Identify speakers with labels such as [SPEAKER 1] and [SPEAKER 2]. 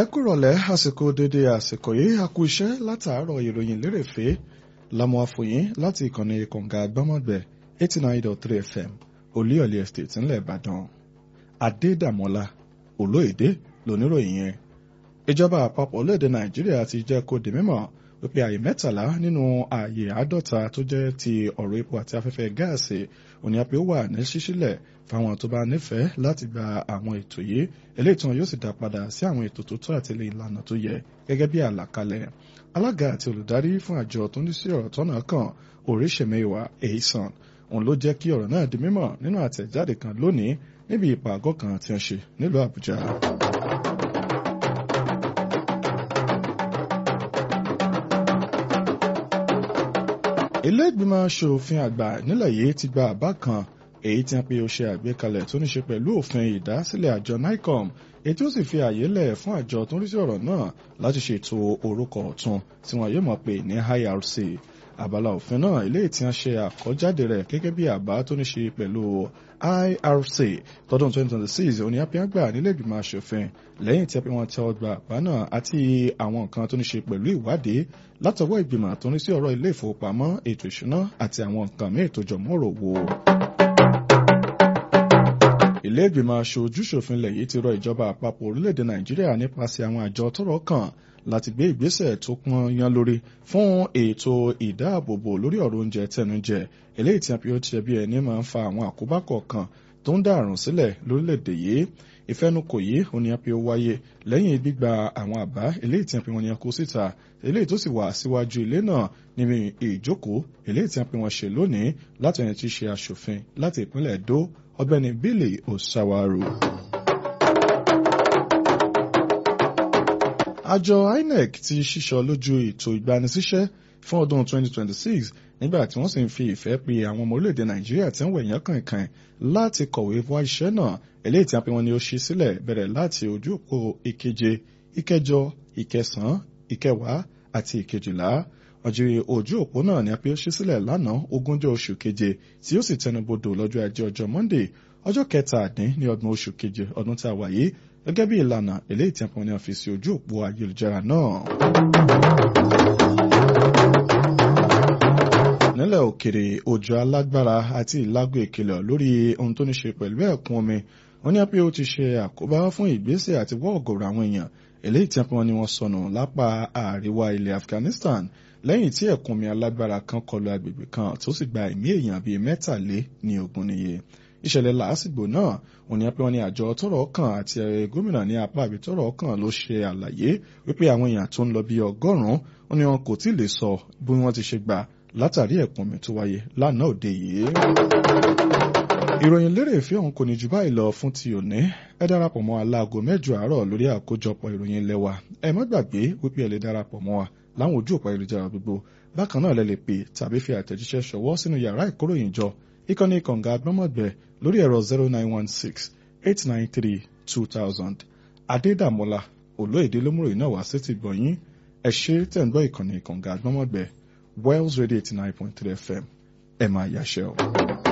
[SPEAKER 1] kúrọ̀lẹ́ àsìkò dédé àsìkò yìí a kú iṣẹ́ látàárọ̀ ìròyìn lérèfé lámú àfòyín láti ìkànnì kọ̀ǹga gbọ́mọ̀gbẹ̀ eighty nine dot three fm olíọ̀lì estate ńlẹ̀ ìbàdàn adédàmọ́lá olóyèdè lóníròyìn yẹn ìjọba àpapọ̀ orílẹ̀-èdè nàìjíríà ti jẹ́ kó di mímọ̀ wípé àyè mẹ́tàlá nínú ààyè àádọ́ta tó jẹ́ ti ọ̀rọ̀ epo àti afẹ́fẹ́ gáàsì òní àpé ó wà ní ṣíṣílẹ̀ fáwọn tó bá nífẹ̀ẹ́ láti gba àwọn ètò yìí eléyìí tí wọn yóò sì dá padà sí àwọn ètò tó tọ́ àti ìlànà tó yẹ gẹ́gẹ́ bí àlàkalẹ̀ alága àti olùdarí fún àjọ tó ní sí ọ̀rọ̀ tọ́nà kan oríṣèmẹ́wàá èyísàn òun ló jẹ́ kí ọ̀rọ̀ náà di mímọ̀ nínú àtẹ̀jáde kan lónìí níbi ìpàgọ́ kan tí wọ́n ṣe nílùú àbújá. ilé ìgbìmọ̀ aṣòfin àgbà nílẹ̀ yìí ti gba àbá kan èyí tí wọ́n pe ó ṣe àgbékalẹ̀ tó ní ṣe pẹ̀lú òfin ìdásílẹ̀ àjọ nicom èyí tí ó sì fi àyè lẹ̀ fún àjọ tó ń rí sí ọ̀rọ̀ náà láti ṣètò orúkọ ọ̀tun tí wọ́n yóò mọ̀ pé ní irc àbálá òfin náà ilé tí wọ́n ṣe àkọ́jáde rẹ̀ gẹ́gẹ́ bí àbá tó ní ṣe pẹ̀lú irc tọdún 2026 òní apíágbà nílé ìgbìmọ̀ aṣòfin lẹ́yìn tí wọ́n tẹ ọgbà àbá náà àti àwọn nǹkan tó ní ṣe pẹ̀lú ìwádìí látọwọ́ ìgbìmọ̀ tó ní sí ọ̀rọ̀ ilé ìfowópamọ́ ètò ìṣúná àti àwọn nǹkan míì tó jọmọ́ òròwò ilé ìgbìmọ̀ aṣojú-ṣòfin ilẹ̀ yìí ti rọ ìjọba àpapọ̀ orílẹ̀-èdè nàìjíríà nípasẹ̀ àwọn àjọ tọ́rọ̀ kàn láti gbé ìgbésẹ̀ tó pọn yan lórí fún ètò ìdáàbòbò lórí ọ̀rọ̀ oúnjẹ tẹnujẹ eléyìí tí a fi ó ti ẹbí ẹni máa ń fa àwọn àkóbá kọ̀ọ̀kan tó ń dá àrùn sílẹ̀ lórílẹ̀-èdè yìí ìfẹnukò yìí ó ní a fi ó wáyé lẹ́yìn gbígba àwọn àbá eléyìí tí a fi wọn ní kó síta eléyìí tó sì wà síwájú ilé náà níbi ìjókòó eléyìí tí a fi wọn ṣe lónìí láti ẹni tí í ṣe aṣòfin láti ìpínlẹ̀ Èdó ọ̀gbẹ́ni Billy Osawaru. àjọ INEC ti ṣíṣọ lójú ètò ìgbanisíṣẹ́ fún ọdún 2026 nígbà tí wọ́n sì ń fi ìfẹ́ pe àwọn ọmọ orílẹ̀-èdè Nàìjíríà tí ń wẹ̀yán kànkàn láti kọ̀wé wá iṣẹ́ náà eléyìí tí a pe wọn ni ó ṣí sílẹ̀ bẹ̀rẹ̀ láti ojú òpó ìkeje ìkẹjọ ìkẹsàn-án ìkẹwàá àti ìkejìlá ọjọ́ ojú òpó náà ni a pe ó ṣí sílẹ̀ lánàá ogúnjọ́ oṣù keje tí ó sì tẹnubodò lọ́jọ́ ajé ọjọ́ Monday ọjọ́ kẹtàdín ní ọdún oṣù keje ọdún tí a wà yìí gẹ́gẹ́ bí ìlànà eléyìí tí a pọn ní ọ́fíìsì ojú òpó ayélujára náà. nílẹ̀ òkèrè òjò alágbára àti ìlágò ìkìlọ̀ lórí ohun tó ní ṣe pẹ̀lú ẹ̀kún omi wọ́n ní pé ó ti ṣe àkóbá fún ìgbésẹ̀ àti wọ́ ọ̀gọ̀rọ̀ àwọn èèyàn eléyìí tí a pọn ní wọ́n sọnù lápá àríwá ilẹ̀ Afghanistan lẹ́yìn tí ẹ̀kún omi alágbára kan kọlu agbègbè kan tó sì gba ẹ̀mí èèyàn bíi mẹ́tàlé ní ogún níye ìṣẹ̀lẹ̀ làásìgbò náà òní pé wọ́n ní àjọ tọ́rọ̀ kàn àti gómìnà ní apá àbí tọ́rọ̀ kàn ló ṣe àlàyé wípé àwọn èèyàn tó ń lọ bí ọgọ́rùn-ún ó ní wọn kò tí ì lè sọ bí wọ́n ti ṣe gbà látàrí ẹ̀kún omi tó wáyé lánàá òde yìí. ìròyìn lérè ìfẹ́ ọ̀hún kò ní jù báyìí lọ fún ti òní ẹ darapọ̀ mọ́ aláago mẹ́jọ àárọ̀ lórí àkójọpọ̀ ìròyìn ilé wa ẹ má gbàgbé wípé ẹ lè darapọ̀ mọ́ wa láwọn ojú òpó ayélujára gbogbo bákan náà lẹ lè pè tàbí fi àtẹ̀jíṣẹ́ ṣọwọ́ sínú yàrá ìkóròyìnjọ ìkànnì kànga gbọ́mọ̀gbẹ́ lórí ẹ̀rọ zero nine one six eight nine three two thousand adédàmọ́lá olóyèdè lómúròyìn náà wá sí ti gbọ̀nyìn ẹ ṣe tẹ̀ ń gbọ́ ìkànnì kànga gbọ́mọ̀gbẹ́ Wells Radio eighty nine point three FM ẹ máa yàṣẹ́ o.